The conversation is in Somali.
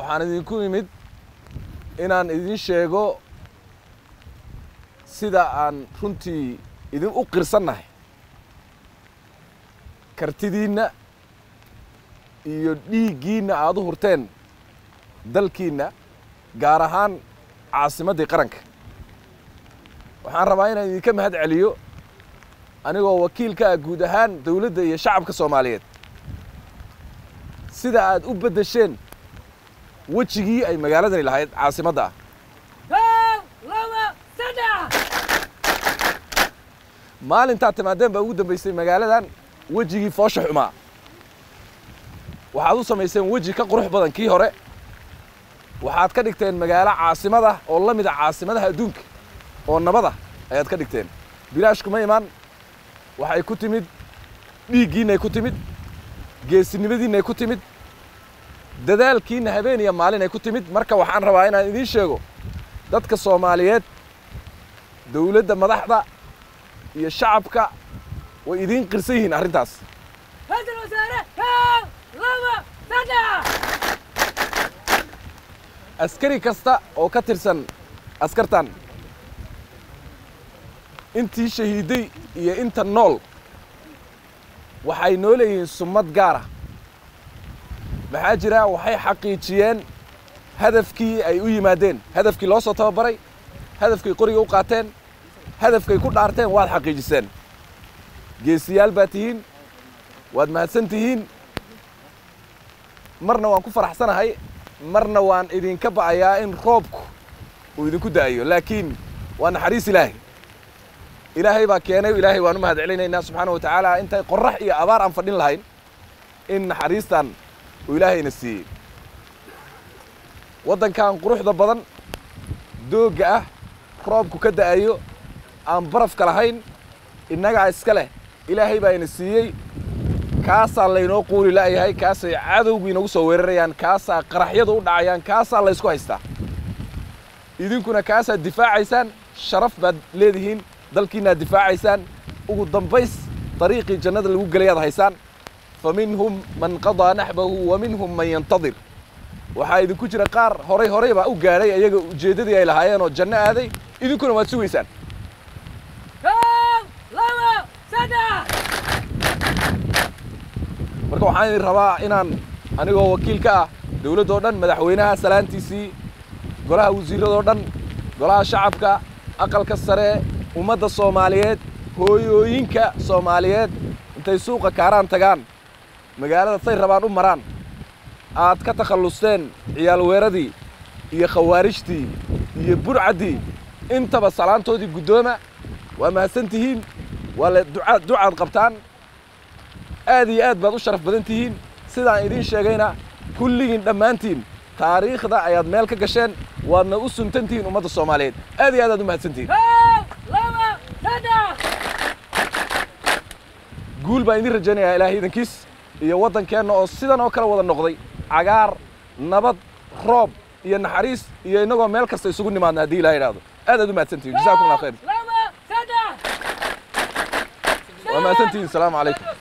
waxaan idinku imid inaan idin sheego sida aan runtii idin u qirsannahay kartidiinna iyo dhiiggiinna aad u hurteen dalkiinna gaar ahaan caasimaddii qaranka waxaan rabaa inaan idinka mahad celiyo anigoo wakiilka ah guud ahaan dawladda iyo shacabka soomaaliyeed sida aad u beddesheen wejigii ay magaaladani lahayd caasimadda ah maalintaad timaadeen baa ugu dambaysay magaaladan wejigii foosha xumaa waxaad u samayseen weji ka qurux badan kii hore waxaad ka dhigteen magaalo caasimada oo la mid a caasimadaha adduunka oo nabada ayaad ka dhigteen bilaash kuma imaan waxay ku timid dhiiggiinnay ku timid geesinimadiinnay ku timid dadaalkiinna habeen iyo maalin ay ku timid marka waxaan rabaa inaan idiin sheego dadka soomaaliyeed dawladda madaxda iyo shacabka way idiin qirsan yihiin arrintaas askari kasta oo ka tirsan askartan intii shahiiday iyo inta nool waxay noo leeyihiin summad gaara maxaa jira waxay xaqiijiyeen hadafkii ay u yimaadeen hadafkii loo soo tababaray hadafkay qoriga u qaateen hadafkay ku dhaarteen waad xaqiijiseen geesiyaal baad tihiin waad mahadsan tihiin marna waan ku faraxsanahay marna waan idinka ba'ayaa in roobku uu idinku da'ayo laakiin waa naxariis ilaahay ilaahay baa keenay ilaahay waan u mahad celinaynaa subxaana wa tacaala intay qorrax iyo abaar aan fadhin lahayn in naxariistan uu ilaahayna siiyey waddankan quruxda badan doogga ah roobku ka da'ayo aan barafka lahayn innagaa iska leh ilaahay baa ina siiyey kaasaa laynoo quuli la'yahay kaasay cadowgu inagu soo weerarayaan kaasaa qaraxyadu u dhacayaan kaasaa laysku haystaa idinkuna kaasaad difaacaysaan sharaf baad leedihiin dalkiinnaad difaacaysaan ugu dambays dariiqii jannada lagu gelayaad haysaan fa minhum man qadaa naxbahu wa minhum man yantadir waxaa idinku jira qaar horay horay baa u gaadhay ayaga ujeeddadii ay lahaayeen oo janno aaday idinkuna waad sugaysaan marka waxaan idin rabaa inaan anigoo wakiil ka ah dawladdoo dhan madaxweynaha salaantiisii golaha wasiirradoo dhan golaha shacabka aqalka sare ummadda soomaaliyeed hooyooyinka soomaaliyeed intay suuqa kaaraan tagaan magaalada say rabaan u maraan aad ka takhallusteen ciyaal weeradii iyo khawaarijtii iyo burcaddii intaba salaantoodii guddooma waa mahadsan tihiin waa le ducaad ducaad qabtaan aad iyo aad baad u sharaf badan tihiin sidaan idiin sheegayna kulligiin dhammaantiin taariikhda ayaad meel ka gasheen waadna u suntan tihiin ummadda soomaaliyeed aad iyo aad aad u mahadsan tihiin guul baan idiin rajaynayaa ilaahay idankiis iyo waddankeenna oo sidan oo kale wada noqday cagaar nabad roob iyo naxariis iyo innagoo meel kasta isugu nimaadna haddii ilaha idhaahdo aad aad u mahadsan tihiin jazakum allah khayr waa mahadsan tihiin asalaamu calaykum